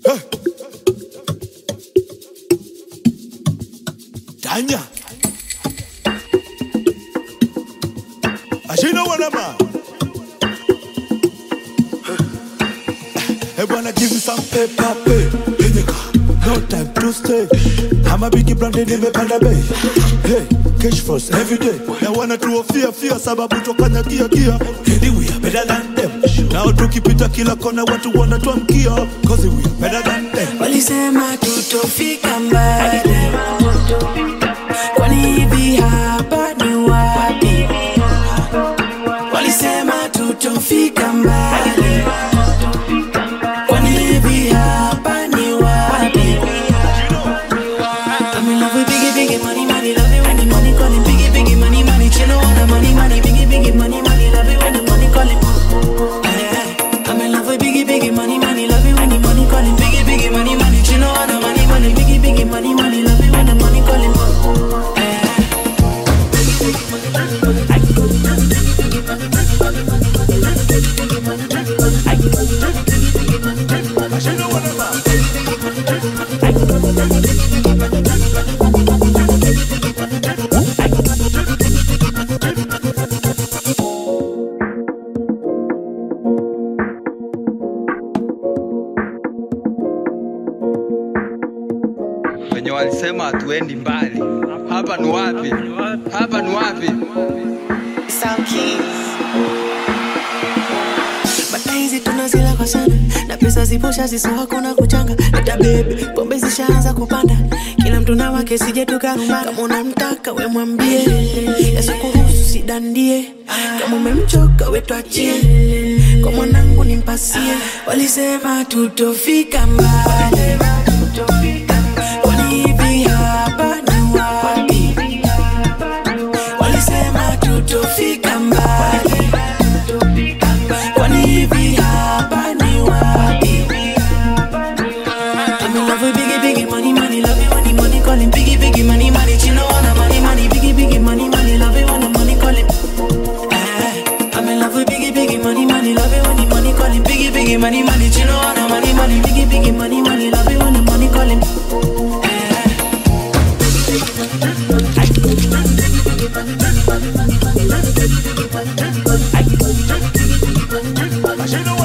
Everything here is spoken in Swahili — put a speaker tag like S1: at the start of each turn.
S1: Danya. Ashina wanama. Hey, wanna give me some paper, pay. Hinyaka. No time to stay. I'm a big brand nimepanda bei. Hey, cash flows every day. Na wana tuofia fia sababu tokanya kia kia. Hindi we are better than them. Nao tukipita kila kona watu wanatuamkia. Cause we are better than them.
S2: Walisema tutofika mbali, kwani hivi hapa ni wapi? Walisema tutofika mbali, kwani hivi hapa ni wapi? I'm in love with biggie, biggie, money, money, love it when the money calling. Biggie, biggie, money, money, chill on the money, money, biggie, biggie, money, money, love it when the money calling. Eh, I'm in love with biggie, biggie, money, money, love it when the money calling. Biggie, biggie, money, money, chill on the money, money, biggie, biggie, money, money, love it when the money calling. Eh.
S1: Ashina wanama.
S3: wenye walisema hatuendi mbali. Hapa ni wapi? Hapa ni wapi?
S2: Sound Keys. Bata hizi tunazila kwa sana na pesa ziposha ziso hakuna kuchanga hata bebe pombe zishaanza kupanda kila mtu na wake sije tukarumba kama unamtaka we mwambie yasikuhusu sidandie kama umemchoka we twachie kwa mwanangu nimpasie walisema tutofika mbali kwani hivi hapa ni wapi walisema tutofika mbali kwani hivi hapa ni wapi I'm in love with biggie, biggie, money, money, love it when the money calling. Biggie, biggie, money, money, chino wanna money, money, biggie, biggie, money, money, love it when the money calling. Eh, I'm in love with biggie, biggie, money, money, love it when the money calling. Biggie, biggie, money, money, chino wanna money, money, biggie, biggie, money, money, love it when the money calling. Eh.
S1: Ashina